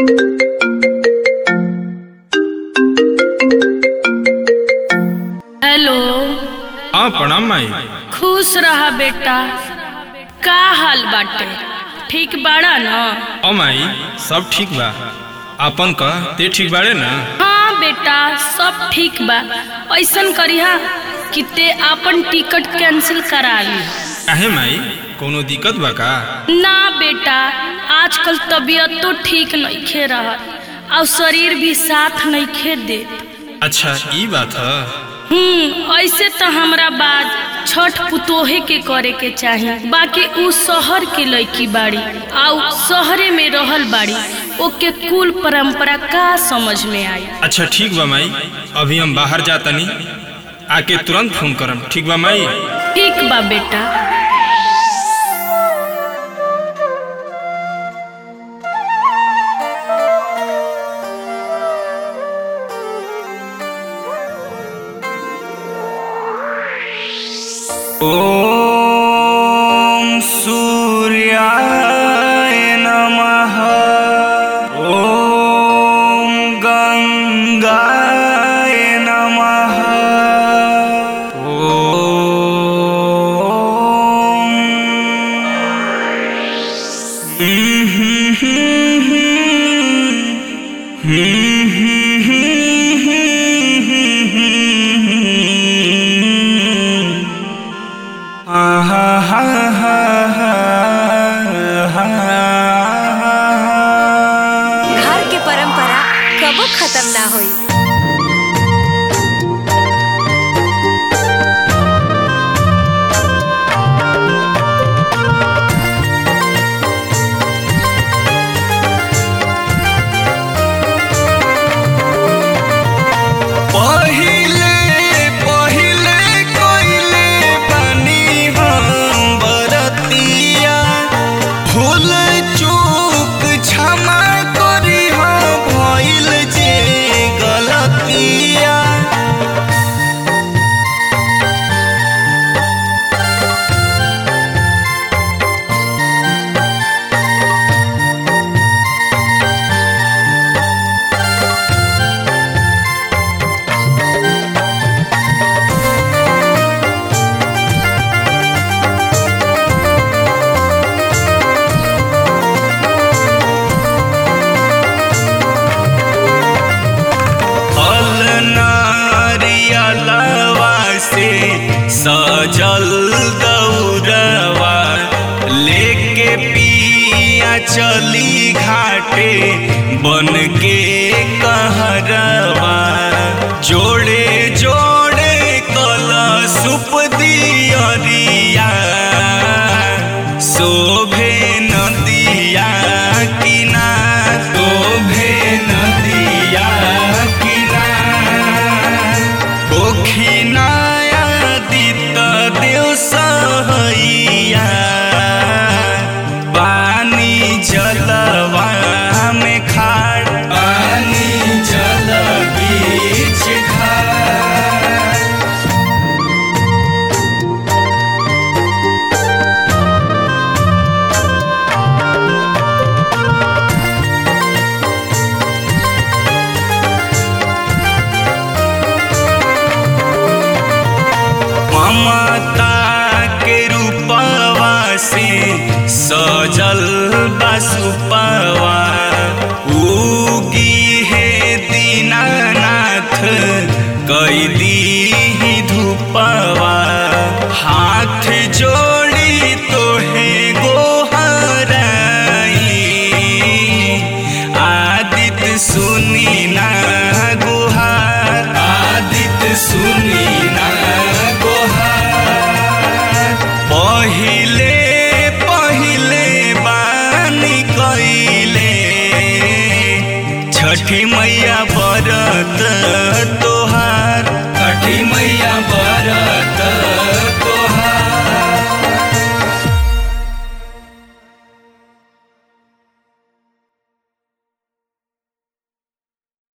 hello हाँ प्रणाम माई खुश रहा बेटा का हाल बाटे ठीक बाड़ा न ओ माई सब ठीक बा आपन का ते ठीक बाड़े ना हाँ बेटा सब ठीक बा ऐसन करिहा कि ते आपन टिकट कैंसिल करा ली काहे माई कोनो दिक्कत बा का ना बेटा आजकल तबीयत तो ठीक नइखे रहत और शरीर भी साथ नइखे देत अच्छा ई बात है हम्म ऐसे तो हमरा बाद छठ पुतोहे के करे के चाही बाकी उ शहर के लड़की बाड़ी आउ शहरे में रहल बाड़ी ओके कुल परंपरा का समझ में आई अच्छा ठीक बा माई अभी हम बाहर जातनी आके तुरंत फोन करम ठीक बा माई ठीक बा बेटा ॐ सूर्याय नमः ॐ गङ्गाय नमः घर के परंपरा कबो खत्म ना होई पहिले पहिले कोइले बनी हम बरतिया भूल चूक क्षमा करी हम भइल जे गलतिया अलनारियलवा से सजल दौरवा लेके पिया चली घाटे बन के कहरवा जोड़े जोड़े कलशुप दियरिया शोभे नदिया किना शोभे नदिया किना कोखिनाया दित देव सहैया पानी जलवा में खाड़ पानी जल बीच खाड़ ममता के रूपवा से सजल बसुपवा